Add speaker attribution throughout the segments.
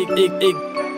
Speaker 1: ik, ik, ik.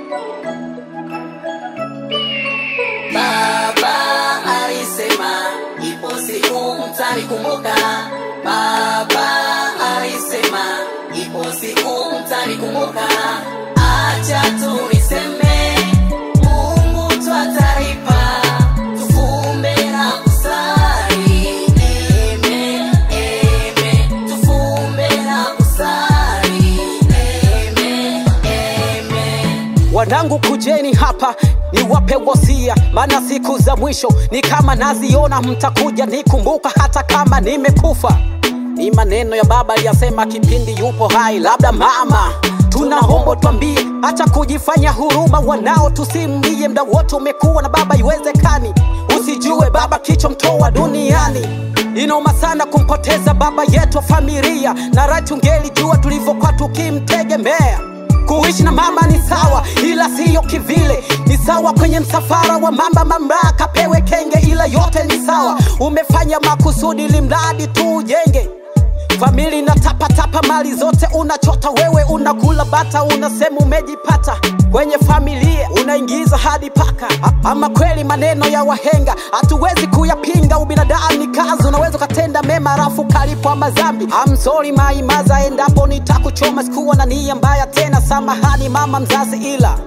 Speaker 2: Baba alisema ipo siku mtanikumbuka. Baba alisema ipo siku mtanikumbuka. Acha tu niseme Mungu twataripa, tufumbe na kusali. Amen, amen. Tufumbe na kusali. Amen, amen.
Speaker 3: Wanangu kujeni hapa niwape wosia, maana siku za mwisho ni kama naziona, mtakuja nikumbuka hata kama nimekufa. Ni maneno ya baba aliyasema kipindi yupo hai, labda mama tunaomba twambie, acha kujifanya huruma, wanao tusimlie, mda wote umekuwa na baba, iwezekani usijue baba kicho mtoa duniani. Inoma sana kumpoteza baba yetu wa familia, na raha tungelijua tulivyokuwa tukimtegemea. Kuishi na mama ni sawa, ila siyo kivile. Ni sawa kwenye msafara wa mamba, mamlaka pewe kenge, ila yote ni sawa. Umefanya makusudi, ili mradi tu ujenge famili na tapatapa, mali zote unachota wewe, unakula bata, unasema umejipata kwenye familia, unaingiza hadi paka. A- Ama kweli maneno ya wahenga hatuwezi kuyapinga. Ubinadamu ni kazi, unaweza ukatenda mema alafu kalipwa mazambi. I'm sorry maimaza, endapo nitakuchoma, sikuwa na nia mbaya tena, samahani mama mzazi, ila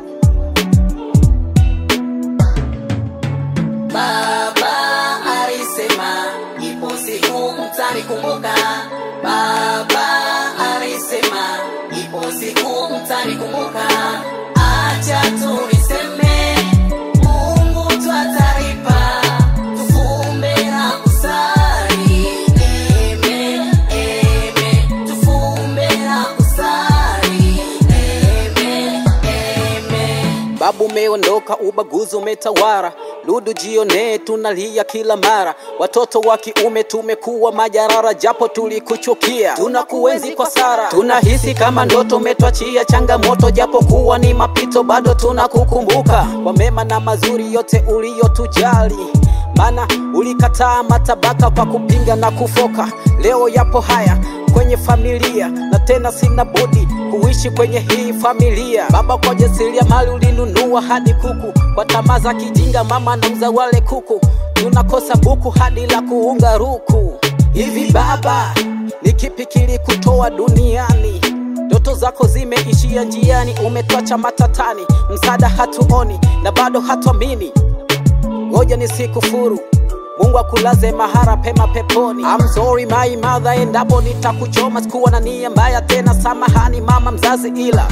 Speaker 2: Baba alisema ipo siku mtanikumbuka. Baba alisema ipo siku mtanikumbuka. Acha tu niseme Mungu twataripa, tufumbe na kusali. Amen, amen. Tufumbe na kusali. Amen, amen.
Speaker 3: Babu umeondoka, ubaguzi umetawara, ludu jione, tunalia kila mara. Watoto wa kiume tumekuwa majarara, japo tulikuchukia, tunakuenzi kwa sara. Tunahisi kama ndoto umetwachia changamoto, japo kuwa ni mapito, bado tunakukumbuka kwa mema na mazuri yote uliyotujali maana ulikataa matabaka kwa kupinga na kufoka. Leo yapo haya kwenye familia, na tena sina budi kuishi kwenye hii familia. Baba, kwa jasiria mali ulinunua hadi kuku, kwa tamaa za kijinga mama nauza wale kuku, tunakosa buku hadi la kuunga ruku. Hivi baba, ni kipi kilikutoa duniani? Ndoto zako zimeishia njiani, umetwacha matatani, msaada hatuoni na bado hatuamini ngoja nisikufuru mungu akulaze mahara pema peponi I'm sorry my mother endapo nitakuchoma sikuwa na nia mbaya tena samahani mama mzazi ila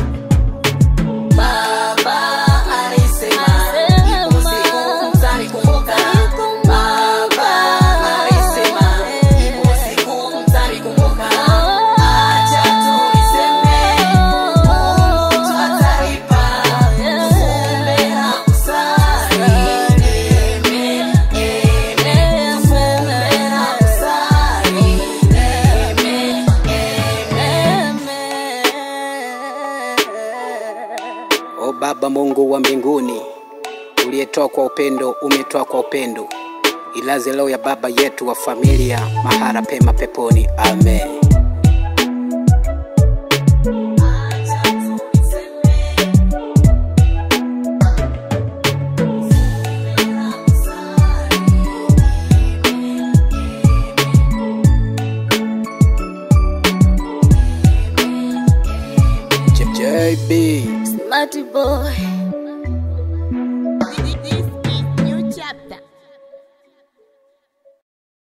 Speaker 2: Baba alisema ipo siku mtanikumbuka. Baba alisema ipo siku mtanikumbuka. Acha tu niseme Mungu twataripa, tufumbe na kusali. Amen, amen. Tufumbe na kusali. Amen, amen.
Speaker 3: o baba mungu wa mbinguni uliyetoa kwa upendo umetoa kwa upendo ilaze leo ya baba yetu wa familia mahara pema peponi amen JB
Speaker 4: Smarty boy.